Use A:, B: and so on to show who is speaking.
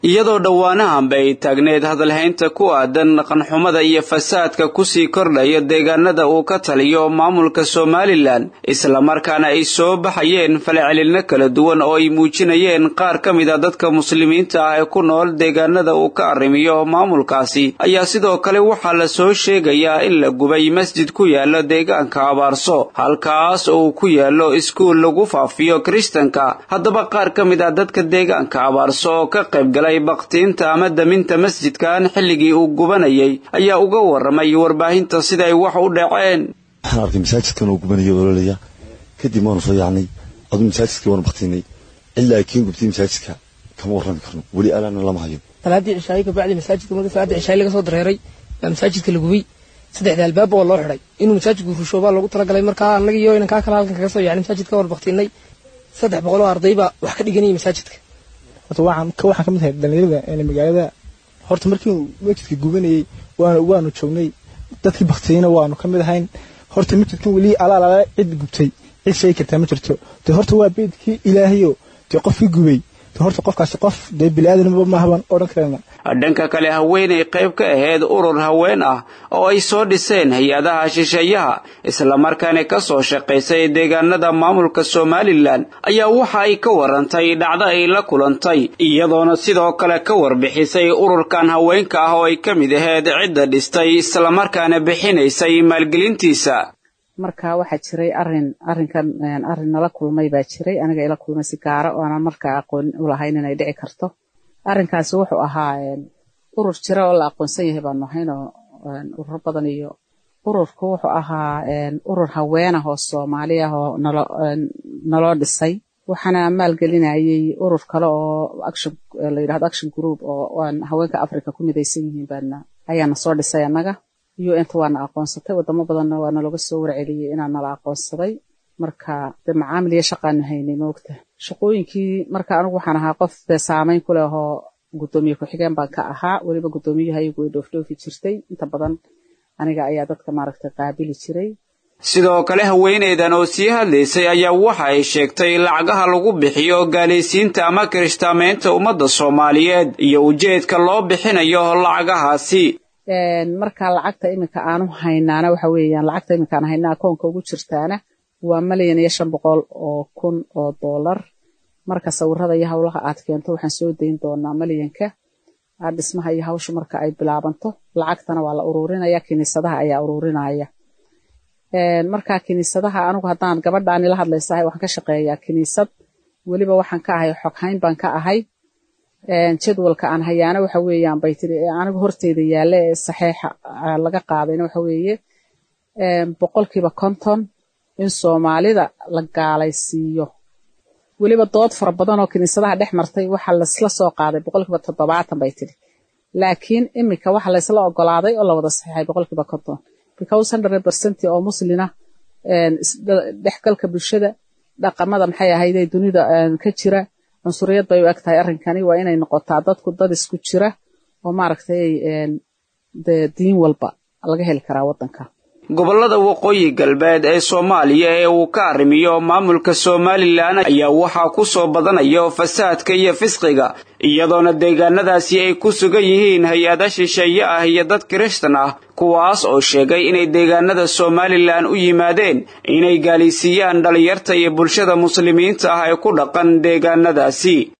A: iyadoo dhowaanahanba ay taagneed hadalhaynta ku aadan dhaqanxumada iyo fasaadka kusii kordhaya deegaanada uu ka taliyo maamulka somalilan islamarkaana ay soo baxayeen falcelinno kala duwan oo ay muujinayeen qaar ka mid a dadka muslimiinta ah ee ku nool deegaanada uu ka arrimiyo maamulkaasi ayaa sidoo kale waxaa la soo sheegayaa in la gubay masjid ku yaala deegaanka abaarso halkaas oo uu ku yaalo iskuul lagu faafiyo kiristanka haddaba qaar ka mid ah dadka deegaanka abaarso oo ka qaybgalay baktiinta ama daminta masjidkan xilligii uu gubanayay ayaa uga waramay warbaahinta siday wax u dhaceen
B: waxaan arkay masaajidkan oo gubanaya ololaya kadib waanu soo yaacnay aduu masaajidkii waanu baktiinay ilaa kiin gubtay masaajidka kama warrami karno weli alaana lama hayo
C: salaadii cishaayo kabacdi masaajidka mada salaadii cishaayo laga soo dareeray baa masaajidka la gubay saddexda albaaba oo loo xidhay inuu masaajidku rusho baa loogu talagalay markaa annaga iyo inankaa kale halkan kaga soo yaacnay masaajidka waan baktiinay saddex boqol oo arday baa wax ka dhiganayay masaajidka
D: horta waxaan ka waxaan ka mid ahay dhalinyarada magaalada horta markii uu masjidka gubanayay waanu waanu joognay dadkii baktiyeyna waanu ka mid ahayn horta masjidkan weli alaalaala cid gubtay cid sheegi kartaa ma jirto de horta waa beedkii ilaahayo dee qofkii gubay de horta qofkaasi qof dee bili-aadanba maahaban odhan karana
A: dhanka kale haweenay qayb ka ahayd urur haween ah oo ay soo dhiseen hay-adaha shisheeyaha islamarkaana ka soo shaqaysay deegaanada maamulka somalilan ayaa waxa ay ka warantay dhacdo ay la kulantay iyadoona sidoo kale ka warbixisay ururkan haweenka ah oo ay ka mid ahayd cidda dhistay islamarkaana bixinaysay maalgelintiisa
E: marka waxaa jiray arin arinkan arin nala kulmay baa jiray aniga ila kulmay si gaara oo aanan markaa aqoon u lahayn inay dhici karto arrinkaasi wuxuu ahaa urur jira oo la aqoonsan yahay baanu ahayn oo ururo badan iyo ururku wuxuu ahaa urur haween ah oo soomaali ah oo nalo naloo dhisay waxaana maalgelinayay urur kale oo action la yidhahdo action group oo haweenka africa ku midaysan yihiin baana ayaana soo dhisay annaga un-ta waana aqoonsatay wadamo badanna waa nalooga soo warceliyey inaa nala aqoonsaday marka de macaamil iyo shaqaanu haynay moogta shaqooyinkii marka anigu waxaan ahaa qof dee saameyn ku leh oo guddoomiye ku-xigeen baan ka ahaa weliba guddoomiyaha iyagu ay dhoofdhoofi jirtay inta badan aniga ayaa dadka maaragtay qaabili jiray
A: sidoo kale haweeneydan oo sii hadlaysay ayaa waxa ay sheegtay lacagaha lagu bixiyo gaalaysiinta ama kirishtaamaynta ummadda soomaaliyeed iyo ujeedka loo bixinayo lacagahaasi
E: marka lacagta iminka aanu haynaana waxa weeyaan lacagta iminka aan haynaa akoonka ugu jirtaana waa malyan iyo shan boqol oo kun oo dollar marka sawirada iyo howlaha aad keento waxaan soo dayn doonaa malyanka dhismaha iyo hawsha marka ay bilaabanto lacagtana waa la ururinaya kiniisadaha ayaa ururinaya marka kiniisadaha anigu haddaan gabadhaani la hadlaysahay waxaan ka shaqeeyaa kiniisad weliba waxaan ka ahay xoghayn baan ka ahay jadwalka aan hayaana waxa weeyaan bay tiri anigu horteyda yaalla ee saxeixa laga qaadayna waxa weeye boqolkiiba konton in soomaalida la gaalaysiiyo weliba dood fara badan oo kiniisadaha dhex martay waxaa laysla soo qaaday boqolkiiba toddobaatan bay tiri laakiin iminka waxa laysla ogolaaday oo la wada saxeixay boqolkiiba konton because hundred percent oo muslina dhexgalka bulshada dhaqamada maxay ahaydee dunida ka jira cunsuriyad bay u eg tahay arrinkani waa inay noqotaa dadku dad isku jira oo maaragtay de diin walba laga heli karaa waddanka
A: gobollada waqooyi galbeed ee soomaaliya ee uu ka arrimiyo maamulka somalilan ayaa waxaa ku soo badanayo fasaadka iyo fisqiga iyadoona deegaanadaasi ay ku sugan yihiin hay-ada shisheeye ah iyo dad kirishtan ah kuwaas oo sheegay inay deegaanada somalilan u yimaadeen inay gaalaysiiyaan dhallinyarta iyo bulshada muslimiinta ah ee ku dhaqan deegaanadaasi